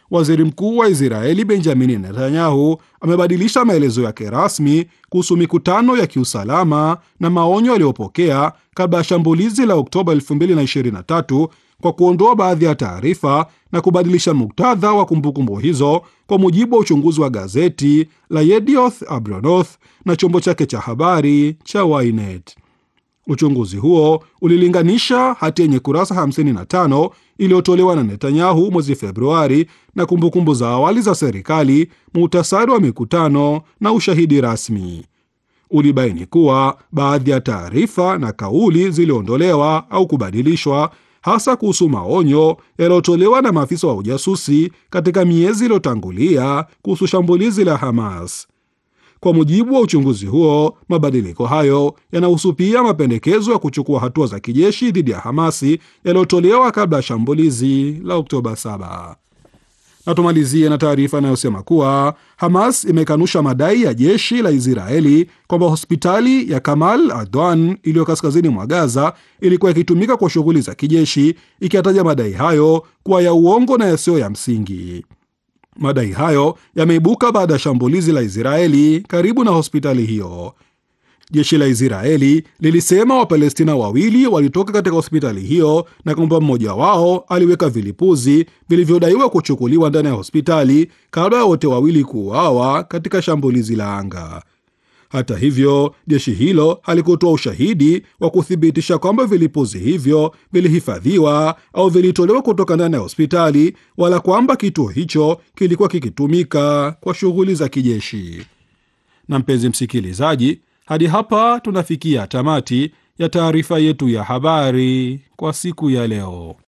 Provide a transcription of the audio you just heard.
waziri mkuu wa Israeli Benjamini Netanyahu amebadilisha maelezo yake rasmi kuhusu mikutano ya kiusalama na maonyo aliyopokea kabla ya shambulizi la Oktoba 2023 kwa kuondoa baadhi ya taarifa na kubadilisha muktadha wa kumbukumbu hizo, kwa mujibu wa uchunguzi wa gazeti la Yedioth Ahronoth na chombo chake cha habari cha Ynet. Uchunguzi huo ulilinganisha hati yenye kurasa 55 iliyotolewa na Netanyahu mwezi Februari na kumbukumbu za awali za serikali, muhtasari wa mikutano na ushahidi rasmi. Ulibaini kuwa baadhi ya taarifa na kauli ziliondolewa au kubadilishwa, hasa kuhusu maonyo yaliyotolewa na maafisa wa ujasusi katika miezi iliyotangulia kuhusu shambulizi la Hamas. Kwa mujibu wa uchunguzi huo, mabadiliko hayo yanahusu pia mapendekezo ya kuchukua hatua za kijeshi dhidi ya Hamasi yaliyotolewa kabla ya shambulizi la Oktoba 7. Na tumalizie na taarifa inayosema kuwa Hamas imekanusha madai ya jeshi la Israeli kwamba hospitali ya Kamal Adwan iliyo kaskazini mwa Gaza ilikuwa ikitumika kwa shughuli za kijeshi, ikiyataja madai hayo kuwa ya uongo na yasiyo ya msingi. Madai hayo yameibuka baada ya shambulizi la Israeli karibu na hospitali hiyo. Jeshi la Israeli lilisema Wapalestina wawili walitoka katika hospitali hiyo na kwamba mmoja wao aliweka vilipuzi vilivyodaiwa kuchukuliwa ndani ya hospitali kabla ya wote wawili kuuawa katika shambulizi la anga. Hata hivyo, jeshi hilo halikutoa ushahidi wa kuthibitisha kwamba vilipuzi hivyo vilihifadhiwa au vilitolewa kutoka ndani ya hospitali wala kwamba kituo hicho kilikuwa kikitumika kwa shughuli za kijeshi. Na mpenzi msikilizaji, hadi hapa tunafikia tamati ya taarifa yetu ya habari kwa siku ya leo.